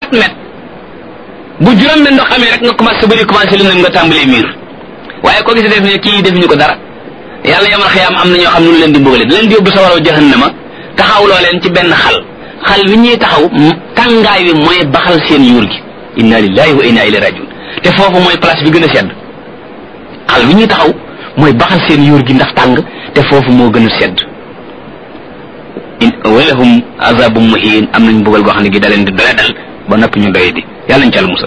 quatre mètres bu juróom benn ndox amee rek nga commencé bëri commencé lu nga tàmbalee miir waaye koo gis def ne kii defuñu ko dara yàlla yamal xiyaam am na ñoo xam ne nu leen di mbugale da leen di yóbbu sa waraw jahannama taxawloo leen ci benn xal xal wi ñuy taxaw tàngaay wi mooy baxal seen yuur gi inna lillahi wa inna ilayhi rajiun te foofu mooy place bi gën a sedd xal wi ñuy taxaw mooy baxal seen yuur gi ndax tàng te foofu moo gën a sedd walahum azabum muhin am nañ mbugal goo xam ne gi da leen di dole dal ba noppi ñu doy di yàlla ñu cal musa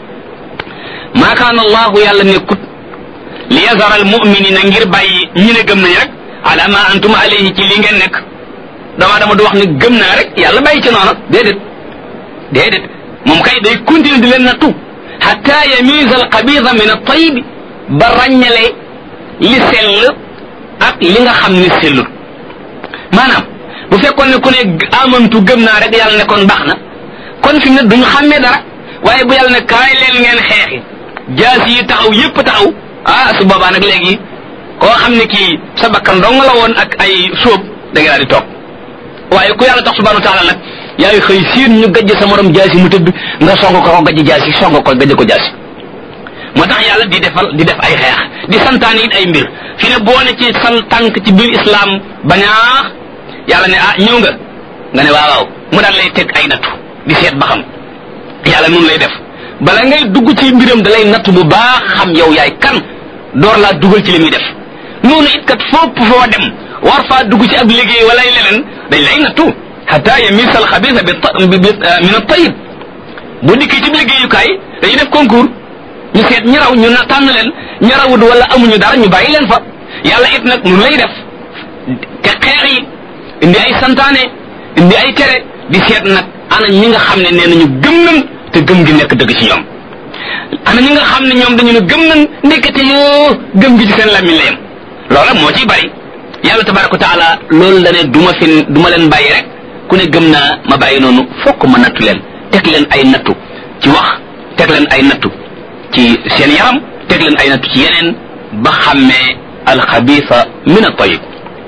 maa kaana allahu yàlla nekkut li yazara al muminina ngir bàyyi ñi ne gëm nañ rek ala ma antum alayhi ci li ngeen nekk dama dama du wax ne gëm naa rek yàlla bàyyi ci noonu déedéet déedéet moom kay day continuer di leen nattu hatta yamiza al xabida min al tayib ba ràññale li sell ak li nga xam ni sellut maanaam bu fekkoon ne ku ne amantu gëm naa rek yàlla ne kon baax na kon fi ne duñu xàmmee dara waaye bu yàlla ne kaay leen ngeen xeexi jaas yi taxaw yépp taxaw ah su boobaa nag léegi koo xam ne kii sa bakkan dong la woon ak ay sóob da nga daal di toog waaye ku yàlla tax subhanahu wa taala nag yaay xëy siin ñu gajj sa morom jaasi mu tëdd nga song ko ko gajj jaasi song ko gajj ko jaasi moo tax yàlla di defal di def ay xeex di santaane it ay mbir fi ne boo ne ci sal tànk ci biir islam bañaax yàlla ne ah ñëw nga nga ne waaw waaw mu daal lay teg ay nattu di seet ba xam yàlla noonu lay def bala ngay dugg ci mbiram da lay nattu bu baax xam yow yaay kan door laa dugal ci li muy def noonu it kat fopp foo dem war faa dugg ci ab liggéey wala leneen dañ lay nattu hatta yamisa al xabisa bi min at tayib bu dikkee ci liggéeyukaay dañuy def concours ñu seet ñi raw ñu na tànn leen ñi rawut wala amuñu dara ñu bàyyi leen fa yàlla it nag nu lay def te xeex yi indi ay santaane indi ay tere di seet nag ana ñi nga xam ne nee nañu gëm nañ te gëm gi nekk dëgg ci ñoom ana ñi nga xam ne ñoom dañu ne gëm nañ ndekete yoo gëm gi ci seen làmmiñ la yem loola moo ciy bari yàlla tabaraka wa taala loolu la ne du ma fi du ma leen bàyyi rek ku ne gëm naa ma bàyyi noonu fokk ma nattu leen teg leen ay nattu ci wax teg leen ay nattu ci seen yaram teg leen ay nattu ci yeneen ba xàmmee alxabisa min at-tayyib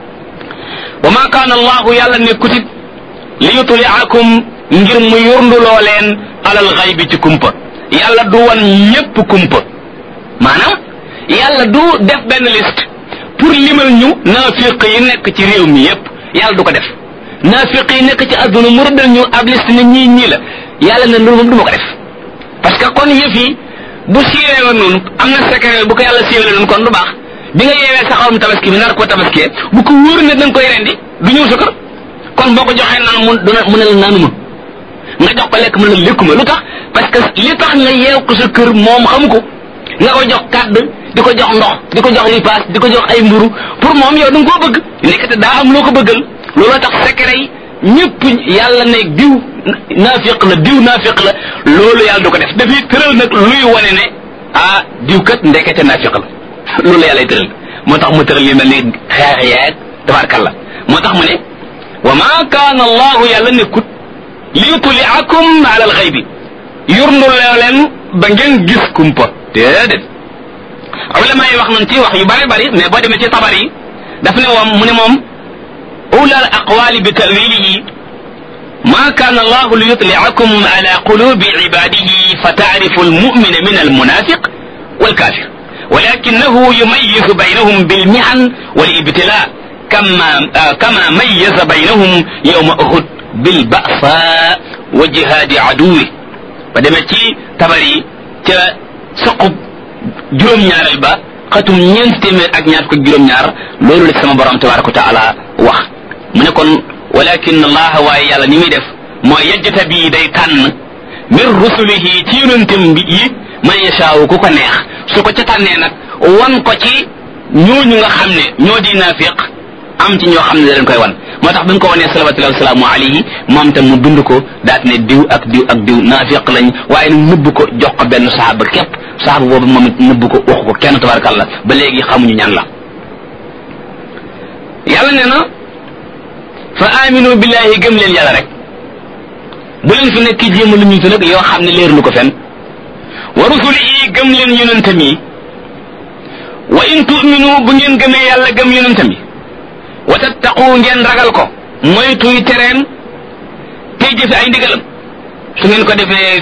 wa ma kaana allahu yàlla nekkutit li yutliakum ngir mu yurnduloo leen alal xaybi ci kumpa yàlla du wan ñépp kumpa maanaam yàlla du def benn liste pour limal ñu naafiq yi nekk ci réew mi yépp yàlla du ko def naafiq yi nekk ci adduna mu rëddal ñu ab liste ne ñii ñii la yàlla ne loolu moom du ma ko def parce que kon yëf yi bu siiwee woon noonu am na secret bu ko yàlla siiwee noonu kon du baax bi nga yeewee sa xarum tabaski bi nar ko tabaskee bu ko wóor ne da nga koy rendi du ñëw sa kër kon boo ko joxee naan mu duna mu ne la naanuma nga jox ko lekk mu ne la lekkuma lu tax parce que li tax nga yeew ko sa kër moom xamu ko nga ko jox kàdd di ko jox ndox di ko jox ripaas di ko jox ay mburu pour moom yow da nga koo bëgg nekkate daa am loo ko bëggal looloo tax secret yi ñëpp yàlla ne diw naafiq la diw naafiq la loolu yàlla du ko def dafay tëral nag luy wane ne ah diw kat ndekete naafiq la loolu la yàlla tëral moo tax mu tëral yu mel ni xeex yeeg tabarkalla moo tax mu ne wa ma kaana allahu yàlla nekkut li yutliakum ala alxaybi yurndu leen ba ngeen gis kumpa déedéet ulama yi wax nañ ci wax yu bari bari mais boo demee ci tabar yi daf ne moom mu ne moom أولى الأقوال بتأويله ما كان الله ليطلعكم على قلوب عباده فتعرف المؤمن من المنافق والكافر ولكنه يميز بينهم بالمحن والابتلاء كما آه كما ميز بينهم يوم أحد بالبأساء وجهاد عدوه فدمتي تبري سقب جرم ñaarel البا xatum ñeent téeméer ak ñaar ko juróom ñaar loolu la sama borom tabaraka wa taala wax mu ne kon walakin allah waaye yàlla ni muy def mooy yajjata bii day tànn min rusulihi ci yonentam bi yi man yashaawu ku ko neex su ko ca tànnee nag wan ko ci ñooñu nga xam ne ñoo di naafiq am ci ñoo xam ne da leen koy wan moo tax bi nga ko wanee salawatullahi wasalaamu alayhi moom tam mu bind ko daat ne diw ak diw ak diw naafiq lañ waaye nag nëbb ko jox ko benn saxaaba képp saxaaba boobu moom it nëbb ko wax ko kenn tabarakallah ba léegi xamuñu ñan la yàlla nee na fa aminu billahi gëm leen yàlla rek bu leen fi nekk jéem lu ñu nag yoo xam ne leer lu ko fen wa rusulihi gëm leen yonentam yi wa in tu'minu bu ngeen gëmee yàlla gëm yonentam yi wa tattaqu ngeen ragal ko moytuy tereem tey jëfe ay ndigalam su ngeen ko defee